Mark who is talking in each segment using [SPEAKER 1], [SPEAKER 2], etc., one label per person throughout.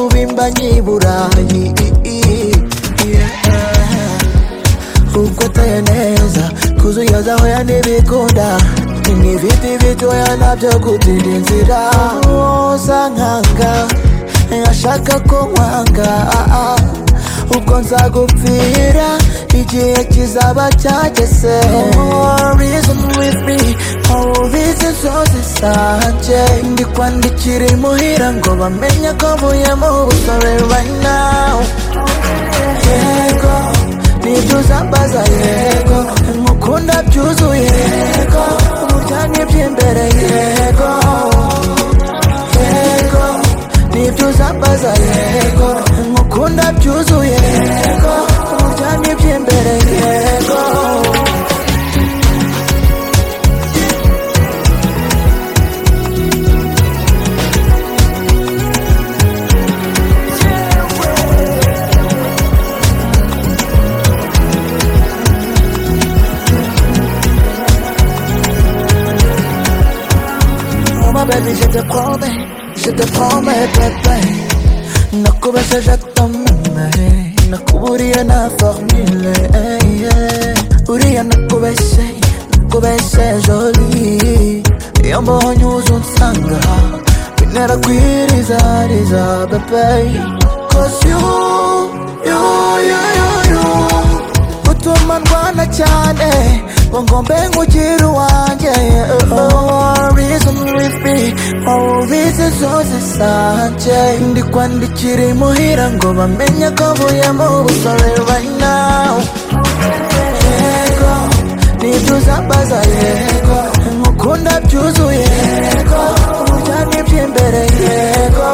[SPEAKER 1] n'i Burayi ukwateye neza kuzuyaza hoya n'ibikunda ni ibiti bitoya nabyo gutira inzira usa nkanga ashaka ko nkwanga ubwo nzagupfira igihe kizaba cyageze reason with me awubize inzozi zanje ndikwandikira imuhira ngo bamenye ko mvuye mu busore right now yego nibyo uzambaza yego nkukunda byuzuye yego uburyane by'imbere yego yego nibyo uzambaza yego nkukunda byuzuye yego uburyane by'imbere yego Oh ma baby, je te promets, je te promets, bébé. Nakubese jatameme, nakuburiye na formule. eh, yeah. Uriya nakubese, nakubese joli. Iyo mbonye uza unsanga, bintera kwirizariza, bébé. Cause you, you, you, you, you. Utuma ndwana cyane, ngo ngombe nkugire uwanjye. Oh, reason with me, always zose sanje ndikwandikira imuhira ngo bamenye ko mvuye mu busore right now yego nibyo uzambaza yego nkukunda byuzuye yego uburyane by'imbere yego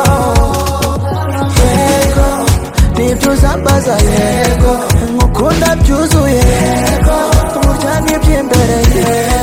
[SPEAKER 1] yego nibyo uzambaza yego nkukunda byuzuye yego uburyane by'imbere yego